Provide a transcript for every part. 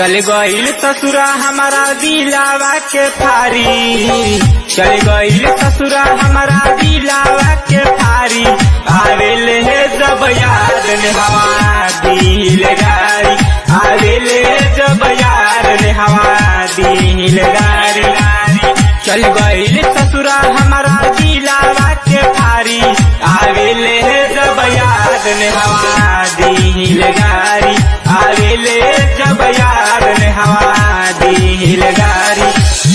चल गईल ससुरा हमारा दिलावा के फारी चल गईल ससुरा हमारा दिलावा के फारी आवेले है जब याद ने हवा दिल गारी आवेले जब याद ने हवा दिल गारी चल गईल ससुरा हमारा दिलावा के फारी आवेले है जब याद ने हवा दिल गारी आवेले जब याद ने हवा दिल गारी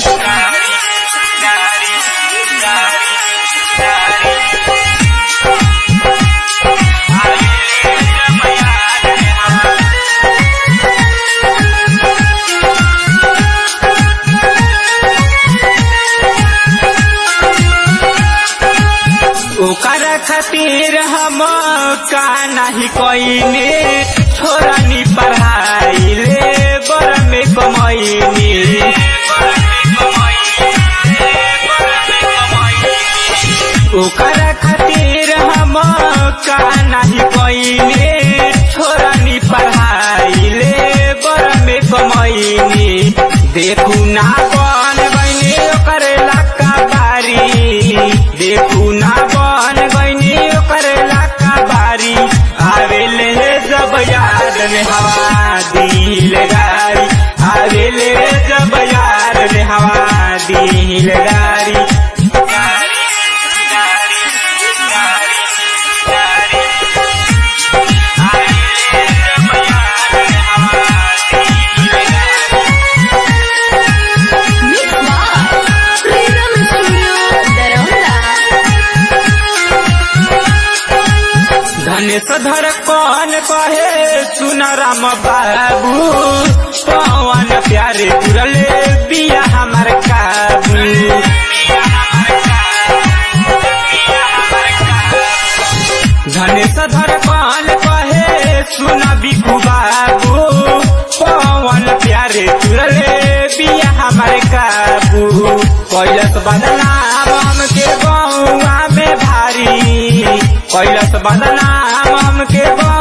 ओकर खातिर हम का नहीं कोईने छोरानी पढ़ाई ले बर में कमैनी ओकर खातिर हम का नहीं कोईने छोरानी पढ़ाई ले बर में कमैनी देखू ना बन बने ओकर लक्का बारी देखू ना बन बने ओकर लक्का बारी आवेले जब याद में हवा दिल गारी आवेले जब याद में हवा दिल गारी Mix by Freedom Studio, Daronda. धनेश धर कौन कहे सुन राम बाबू पवन प्यारे पुरले बिया हमार काबू धनेश धर कौन कहे सुन बिकू बाबू पवन प्यारे पुरले बिया हमार काबू कैलस बदनाम हमके गौआ में भारी कैलस बदनाम हमके गौआ